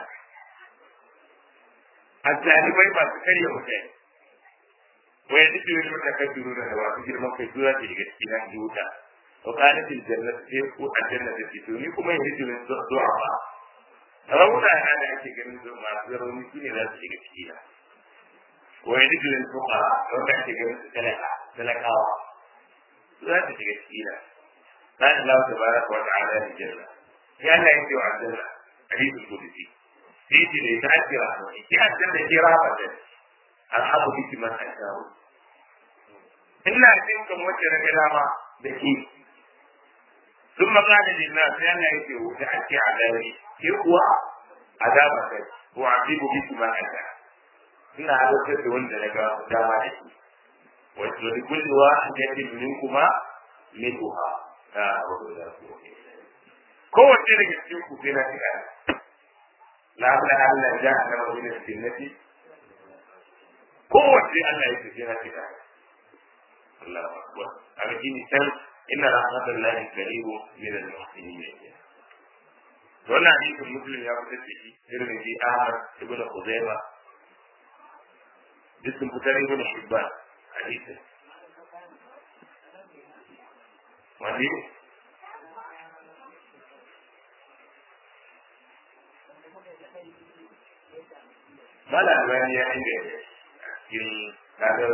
[SPEAKER 1] azzalibai masu karya mutane wai duk da wani kan duro da masu girman kai zuwa su shiga cikina ji wuta wa qalatil jannatu sai ko aljanna ta fito ni kuma yanzu ne zuwa ba rauna na da ake ganin zuwa masu rauni shine za su shiga cikina ويدخل الفقراء وكان تلقى تلقاوا لا تشكي سكينة قال الله تبارك وتعالى للجنة يا الله ينتهي عبد الله حديث القدسي تيجي لتأثير رحمتي يا الجنة هي رحمة الحق بك من أشاء إلا أتمكم وجه كلامة بكي ثم قال للناس يا الله ينتهي وتأتي عذابي يقوى عذابك وأعذب بك من أشاء ina halartar da wanda na ga dama da shi wato da kulluwa ya ce min kuma mituha ta abu da su kowace daga cikin ku sai na shiga la la Allah ja na wani sunnati kowace Allah ya ce na shiga Allahu akbar amma kini san inna rahmatullahi karimu min al-muhsinin wannan hadisin muslim ya fitar da shi irin da Ahmad ibn Khuzaimah duk sun fitar ibn Hibban hadisin wani mala albani ya inda cikin kadar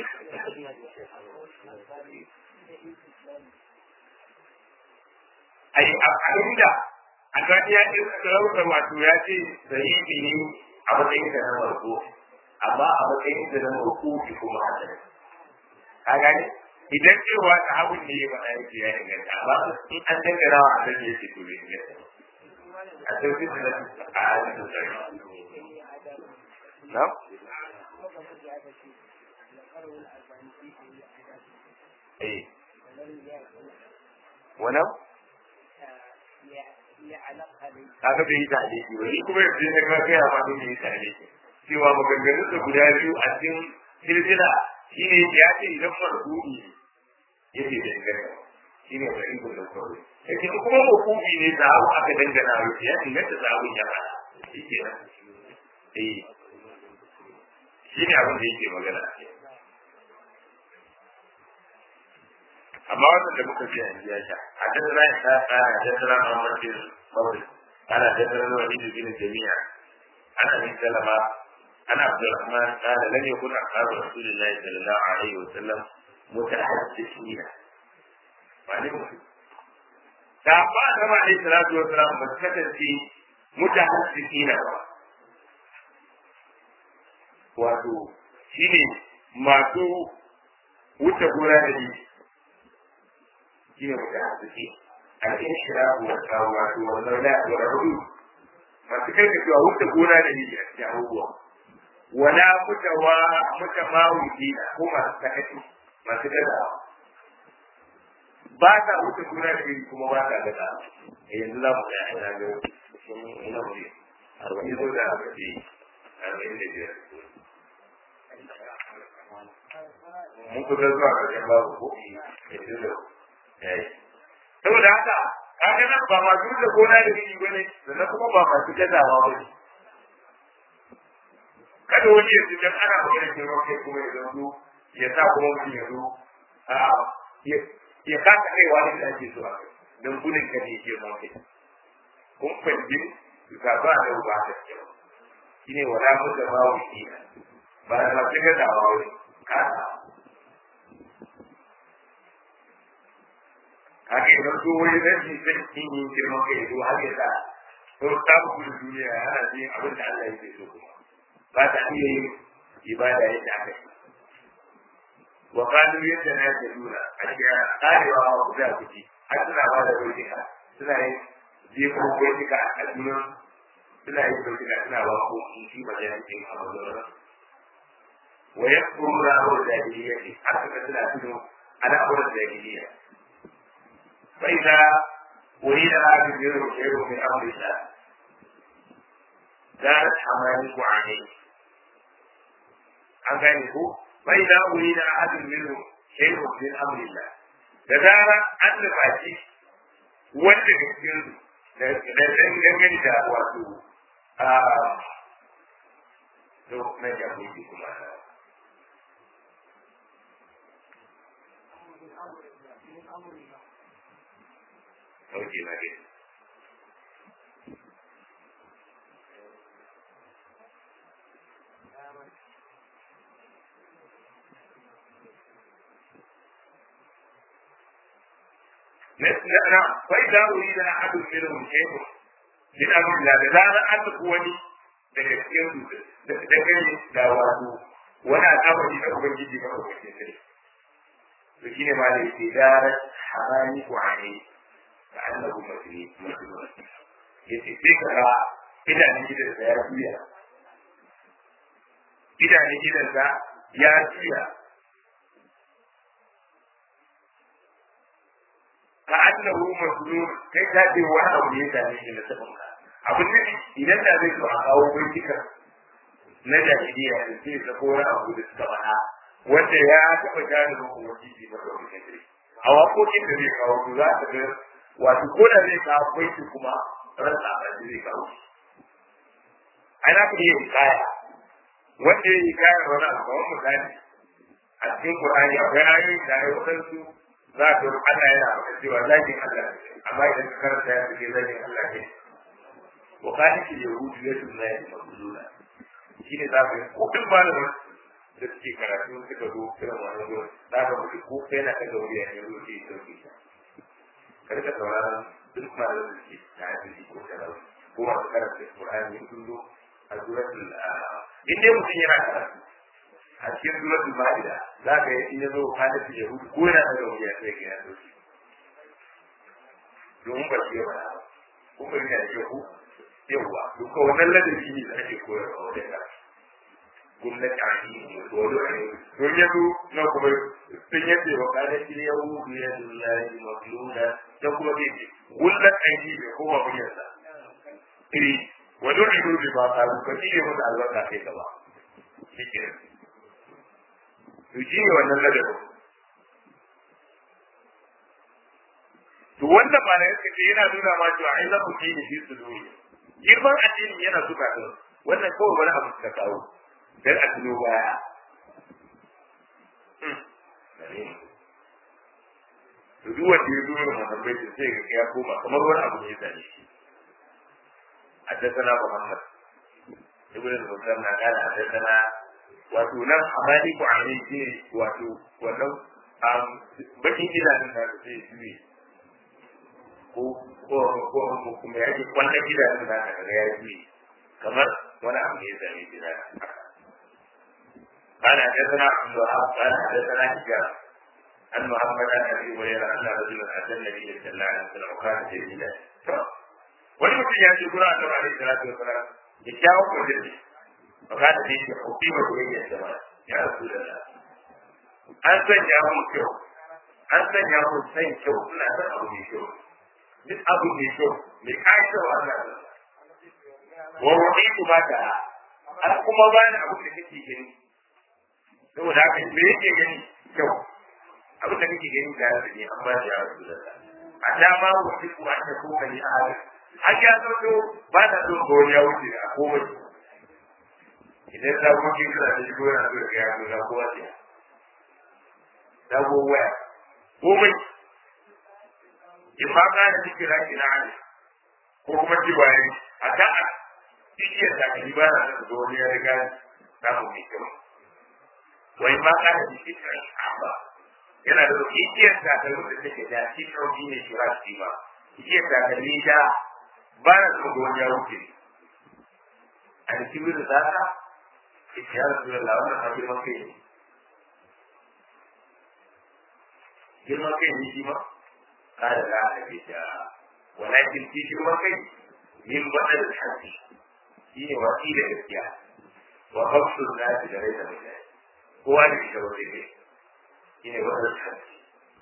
[SPEAKER 1] ai abinda albani ya ce sarautar wato ya ce sahihi ne a matsayin da na farko amma a matsayin da na rukuki kuma a can. Ka gani? Idan cewa ta abun ne ya faɗa yake ya inganta, amma in an dangana wa a zan yake to bai inganta. A sauƙi su na a hadisin sarki. Na? Eh. Wannan? Kaga bai yi taliki ba, ni kuma yanzu ne ka gaya ma bai yi taliki. cewa maganganun da guda biyu a cikin silsila shi ne ya ce idan marhubi ya ce da inganta shi ne da ikon da kawai ya ce kuma marhubi ne da abu aka dangana wa ya inganta da abun ya fara shi ke nan eh shi ne abin da yake magana amma wannan da muka ji yanzu ya sha a tattara ya ta tsara a tattara a mamarkin mawari ana tattara wani bin jami'a ana bin salama أنا عبد الرحمن قال لن يكن أصحاب رسول الله صلى الله عليه وسلم متحدثين معلومة sahabba Adama alaihi salatu wa salam ba su kasance mutahassisina ba wato shine masu wuce gona da ni shine mutahassisi al-inshirahu wa tawatu wa zawla wa rudu masu kai cewa wuce gona da ni a cikin abubuwa wala mutawa mutamawidi ko masu sakaci masu gaza ba ta wuce gona da iri kuma ba ta gaza yanzu za mu ga ina ga sun ina mu arba'in ko da arba'in arba'in da biyar mun kusa zuwa ƙarshen babu ko yanzu da yayi to saboda haka kaga nan ba masu da gona da gini ba ne sannan kuma ba masu gazawa ba ne kada wani ya dan ana magana girman kai kuma ya zanto ya sa kuma mutum ya zo ya kasa kaiwa da ake so a kai don gudun ka ne girman kai kun fahimci ga ba da ba da kyau shi ne wala mu da ba wuce ba da masu gazawa wani kasa haka idan so wani rashin zai yin girman kai zo har ya sa to ta gudun duniya yana jin abin da Allah yake so kuma ba ta iya yin ibada yadda aka yi wa kanu yadda na yadda nuna a cikin karewa wa guda kuci har suna ba da bautika suna yin jefo bautika a junan suna yin bautika suna ba ko in shi ba yana cikin amazonar wa ya kuru na awar jahiliya ne har suka suna tuno ana awar jahiliya bai da wani da aka biyar da shaidu min amurka دارت حمانك عليه an gane ko bai da wuri na ahadin minhu shay'un min amrillah da zara an nufaci wanda da cikin da dangane da wato a to na jagoji kuma Ok, na gani. نعم فإذا أريد أحد منهم شيء من أمر الله لذا أن تكوني daga cikin da kai da wato wani al'amari na ubangiji ba ko kake sai to shine ma da yake da harani ko ani da annabu masri masri yace sai ka ga idanun gidan da ya juya idanun gidan da ya juya ka annahu mazlum kai ka ce wani abu ne da ne da sabon ka abin da idan da zai zo a kawo bincika na jahiliya da sai ka ko wani abu da suka faɗa wanda ya taɓa gane da kuma jiji ba da wani kai a waƙoƙin da zai kawo za ka ga wato ko da zai kawo baiti kuma rasa a zai kawo ana ka iya hikaya wanda ya hikaya wani abu kamar misali a cikin Qur'ani akwai ayoyi da ya wadansu za ka ga Allah yana faɗa cewa zakin Allah amma idan ka karanta ya fice zakin Allah ne wa kana ki yahudu ya tunna ya mabuluna shi ne za ka yi ko duk malamin da suke karatu suka zo irin wannan gurin za ka mutu ko kai na kaga wuri ya zo ke sauke ta ka rika sauraron duk malamin da suke tafi ko talauci ko masu karanta Qur'ani sun zo a suratul in dai mutum yana karatu a cikin suratul ma'ida za ka yi in ya zo halin yahudu ko yana da wuri ya sai ya zo shi domin ba shi yawa ko ba yana da ku yawa to ko wannan ladabi ne da ake koyarwa wajen da gwamnati a yi ne ko wani ne to ya zo na kuma sun yace wa kana shi yahudu ya dullahi magluna dan kuma bai ce gullat aiki bai kowa muryarsa iri wani ido bai ba ta ka shi ne masa albarka kai gaba shi ke to shi ne wannan ladabin to wannan ba na yake ce yana nuna ma cewa ai zaku ji ne shi su dole girman addini yana suka ta wannan kawai wani abu suka kawo dan a tuno baya to duk wanda ya zo da muhabbai sai ga ya koma kamar wani abu ne ya sani shi حدثنا محمد ابن المسلم قال حدثنا wato nan a bani ku amin shi wato wannan bakin gidanin da zai juye ko ko ko kuma ya ji kwallon gidanin da ka ga ya juye kamar wani abu ne ya zame shi na قال حدثنا عبد الوهاب قال حدثنا حجاب عن محمد عن ابي هريره ان رجلا اتى النبي صلى الله عليه وسلم وكان جميلا wani mutum ya ce gura da alaihi salatu wa salam ya kyawu kudin فقال لي حكيمة إلي الجمال يا رسول الله أنت يا أبو شو أنت يا أبو سين شو لا أبو شو من أبو شو من عائشة وأنا ووحيد ما دعا أنا كما بان أبو شكي جني saboda haka me yake gani kyau abin da kake gani da yaro ne an ba shi ya rasu da a dama wa kiku an ta kuka ni a halin har ya sauko ba ta so ga wani ya wuce a komai idan ta kuma kin kana da shigo yana so ya ga ya ga kowa ce ta go waya komai in ma ka da cikin raki na hali ko kuma ji bayan a kan a cikin da ka ba na da wani ya riga samu mai kyau wai ma ka da cikin raki ba yana da ikiyar takalmi da take da shi kauki ne shi rashi ba ikiyar takalmi da ba na so ga wani ya wuce a da kibir da zaka ita ya rasu da lawan a girman kai ne girman kai ne shi ma kada za a ce ta walakin shi girman kai min badal hajji shi ne wasi da gaskiya wa hafsu nasi da rai da mutane kowa da shi da wani ne shine wannan hadisi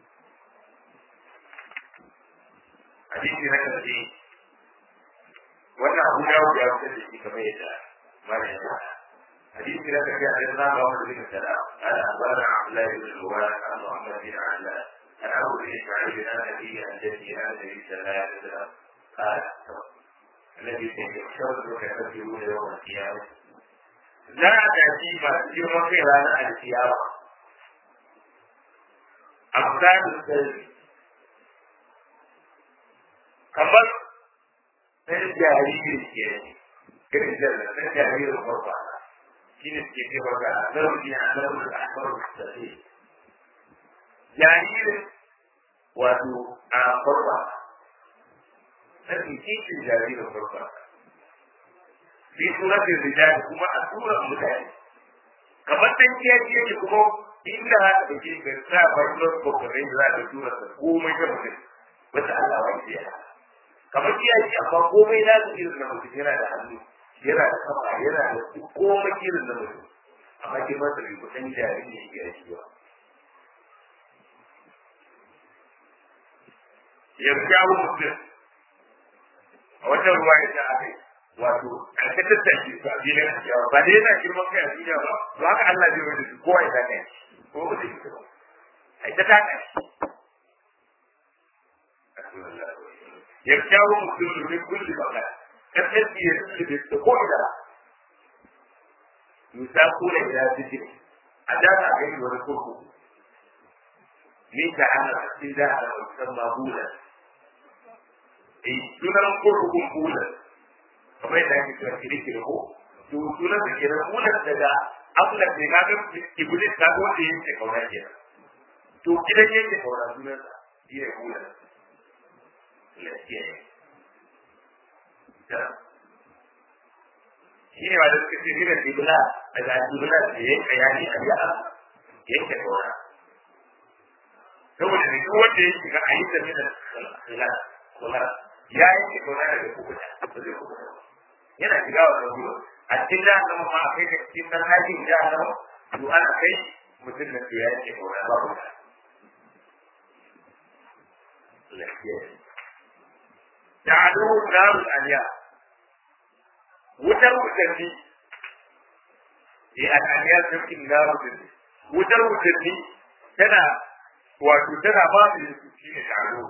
[SPEAKER 1] hadisi na karshe wannan abu ya wuce ya wuce da shi kamar yadda mana ya faɗa hadisi na karshe a yanzu ba wanda zai kada ala abana abdullahi bin zubair an muhammad bin allah an abu bin isma'il bin anabi an jaddi an nabi sallallahu alaihi wasallam قال الذي يحشرك يفكرون يوم القيامة لا تأتي ما تجرم في رانا القيامة amsalin sarki kamar ɗan jariri ke irin janna ɗan jaririn farfa shi ne suke ce baka a zarfi a zarfi a farfa sarki jaririn wato a farfa ɗan kishin jaririn farfa fi suratin rijali kuma a suran mutane kamar ɗan kiyaye yake kuma inda za ka ɗauke ka sa farkon kokarin da za ka tura ka komai ta mutum wata Allah wa ya kamar kiyaye amma komai na su irin na mutum yana da hannu yana da kafa yana da komai irin na mutum amma ke masa bai kusan jari ne ya shi ba yarjawo mutum a wata ruwa ya ta aka wato a ka tattashi su a filin a ba da yana girman kai a duniya ba to haka Allah zai wani su kowa ya ta kai ko ba zai fita ba ai ta taka ya kyawo mutum ne kulli baka kasar ya rufe da ko ida yusa kula ila zikir a da ta ga wani kurku ni ta ana cikin da ana musamman bula eh sunan kurkukun bula kamar yadda ake cewa kirkiri ko to sunan da kenan bula daga abin da ke kaga iblis ta zo da yake kauna ke to gidan yake kauna sunan sa shi ne hula lafiya ne shi ne wanda suka ce gidan ibla daga ibla da ya kayani a ya yake kauna saboda ne duk wanda ya shiga a yi da mina kula ya yake kauna daga kukuta ba zai kukuta yana shiga wannan gurin a cikin jahannama ma a kai ka cikin nan hajjin jahannama to ana kai mutum da ya ce kauna ba ku da adu narul aliya wutar wutanni eh al'aliya sarkin narul wutanni wutar wutanni tana wato tana ba su yin su shi ne taro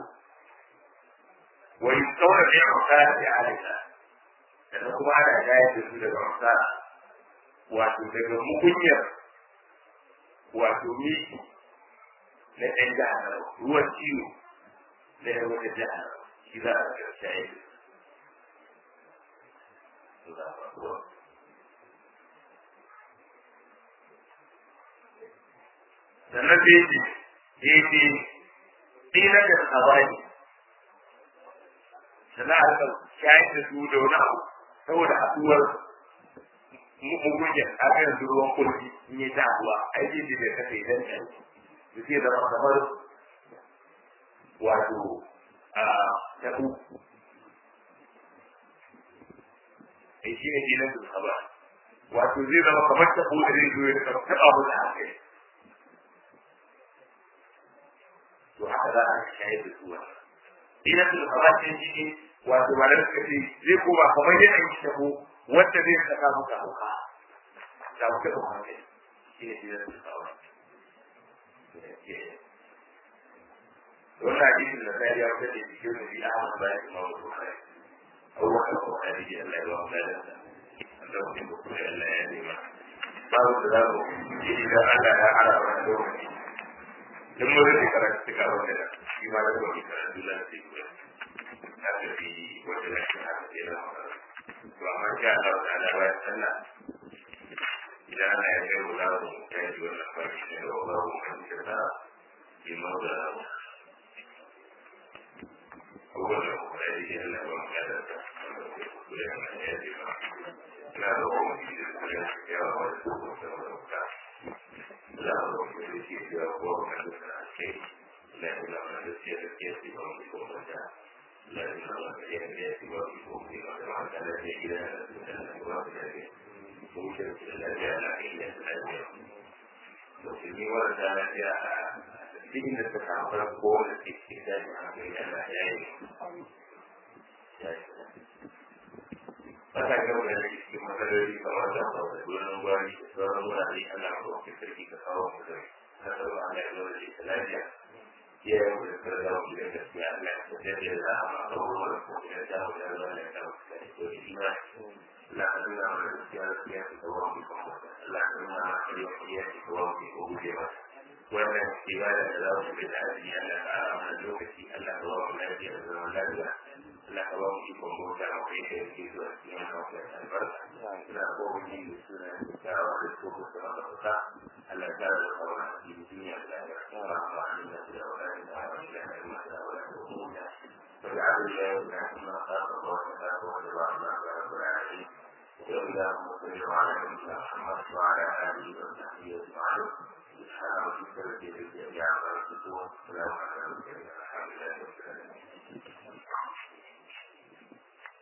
[SPEAKER 1] wa yi tsawon ne a makara da alisa sannan kuma ana gayar da su daga wasa wato daga mugunyar wato miki na ɗan jihar ruwan ciwo na yan wata jihar shi za a ga shayi sannan sai ce daidai ɗina da tsabani sannan a rika shayar da su da wani abu saboda haɗuwar mugunyar a kan ruwan kulki in yi ta haɗuwa aiki da bai kasa idan ɗan da ke zama kamar wato a taɓu ai shi ne dinan da saba wato zai zama kamar taɓu da zai zo ya taɓa taɓa mu da haka to haka za a shayar da su wannan dinan da saba ce shi ne wato ba da suka ce zai koma kamar yadda yi taɓo wanda zai saka muka hauka da muka ɗauka hankali shi ne dinan da saba wannan hadisin da sai ya fita da cikin nabi Ahmad bayan Imam Bukhari Abubakar Bukhari da Allah ya ba mu ladansa da mutum da kuma Allah ya nema babu da za mu yi idan Allah ya ara wani lokaci duk mun rufe karatu suka wanda da shi ma da kuma karatu da sai kuma ta tafi wanda da shi haka sai na to amma sha Allah ta'ala bayan sallah idan Allah ya kai mu za mu ta yi wannan farki ne da Allah mu kan ta bi mawda abubuwan da kuma ya yi Allah ba mu kada ta kuma ya yi ba na da kuma shi da kuma ya yi yawa wani kuma da wani ka za a zo kuma da shi ya ko ma da ta ce la ila ma da shi da ke shi ba mu ko ma da la ila ma da ya ne shi ba mu ko ma da ma da ne ila da da ba da ne ko shi da la ya la ila da ne to shi ne wanda da ya cikin da suka fara ko da ke cikin da ya Allah ya yi Masa ga wanda da cikin matsaloli kamar da ba da gurin gwari da sauran wurare Allah ko ke sarki ka kawo mu da kasar ba Allah ya zo da shi lafiya ya yi mu da karda mu da gaskiya Allah ya tafi da za a ma kawo mu da kuma da dawo da Allah ya kawo da ko shi ma la Allah ma da gaskiya ya ci kawo mu ko Allah ya ma da ya ci kawo mu ko guje ba wannan ibada da za mu bi da addini Allah ta ara mana lokaci Allah ya ba mu lafiya da zaman lafiya Allah ka ba mu ikon bauta a kai da yake zuwa cikin kafin albarka ina ko mu yi da suna da wa da ko ko da ka Allah ya da ka wa cikin duniya da lafiya ba ma ni da da wa da da wa da da ma da wa da ko da فجعل الله لكما خلق وخلق ورضانا رب العالمين وإلى مصر وعلى نبينا محمد وعلى آله وصحبه أجمعين سبحان ربك رب العزة عما يصفون وسلام على المرسلين الحمد لله رب العالمين